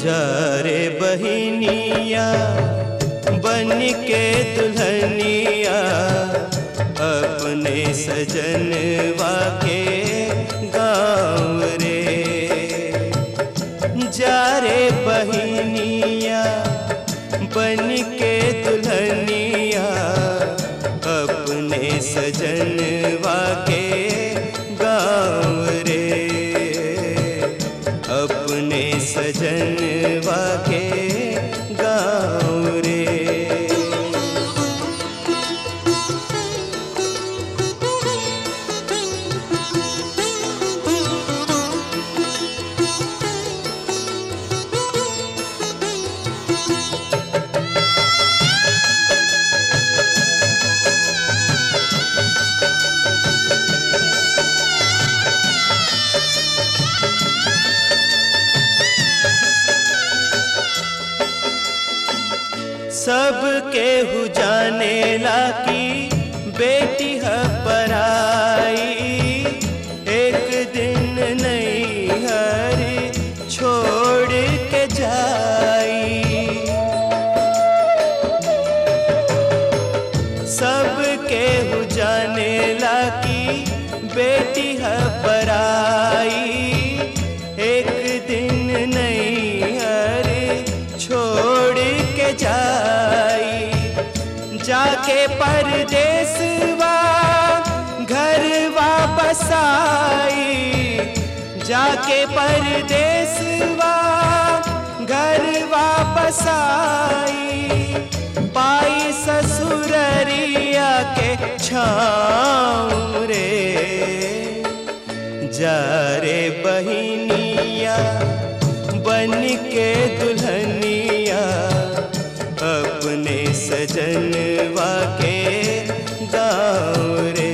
जा रे बहिनिया बन के दुल्हनिया अपने सजनवा के गाँव रे जा रे बहिनिया बन के दुल्हनिया अपने सजनवा के गाँव रे अपने सजनवा के गाँव रे सब केहू जाने ला की बेटी है पराई एक दिन नहीं हरी छोड़ के जाई सब केहू जाने ला की बेटी है पराई एक दिन नहीं हरे छोड़ के जाई जाके परदेसवा घर वापस आई जाके परदेसवा घर वापस आई पाई ससुररिया के छाँव रे जा रे बहिनिया बन के दुल्हनिया अपने सजनवा के गाँव रे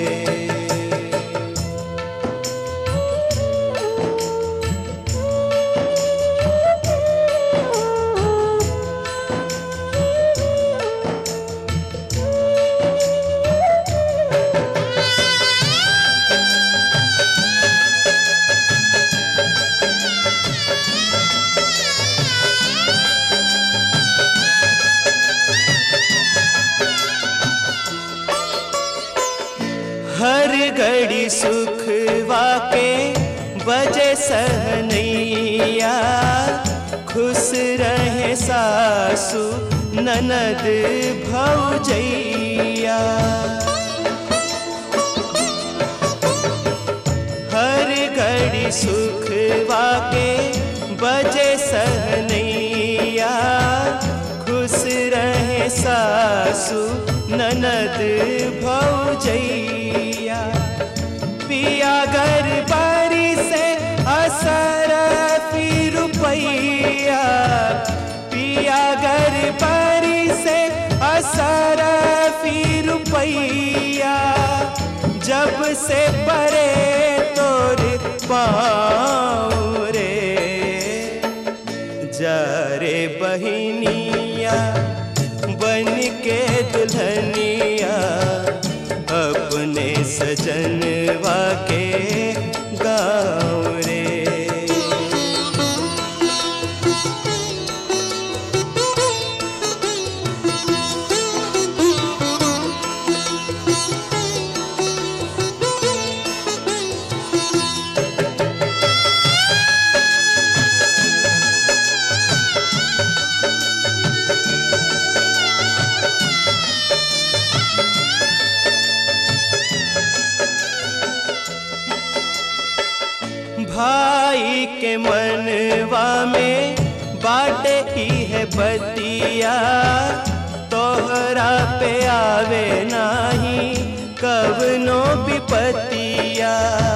हर घड़ी सुख वाके बजे सहनैया खुश रहे सासु ननद भौजैया हर घड़ी सुख वाके बजे सहनैया खुश रहे सासु ननद भौजैया पिया घर बारी से असर फिर रुपैया पिया घर बारी से असर फिर रुपैया जब से परे तोर पाँव रे जा रे बहिनिया बन के दुल्हनिया अपने सजनवा के गाँव रे भाई के मनवा में बाटे ही है बतिया तोहरा पे आवे नाही कवनो विपतिया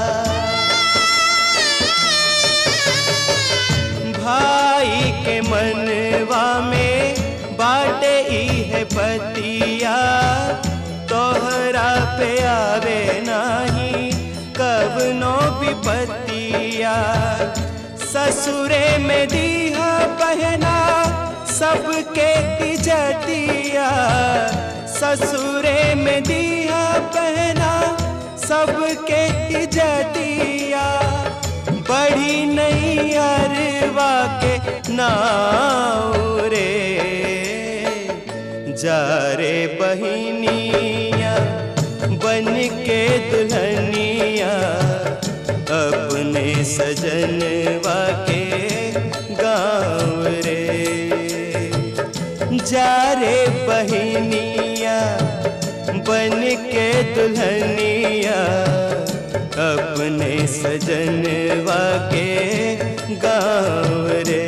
भाई के मनवा में बाटे ही है बतिया तोहरा पे आवे नाही कवनो विपतिया ससुरे में दीहा बहना सबके इजतिया ससुरे में दिया पहना सबके इजतिया बढ़ी नहीं अरवा के नाव रे जा रे बहिनिया बन के दुल्हनिया अपने सजनवा के गाँव रे जा रे बहिनिया बन के दुल्हनिया अपने सजनवा के गाँव रे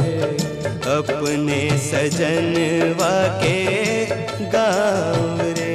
अपने सजनवा के गाँव रे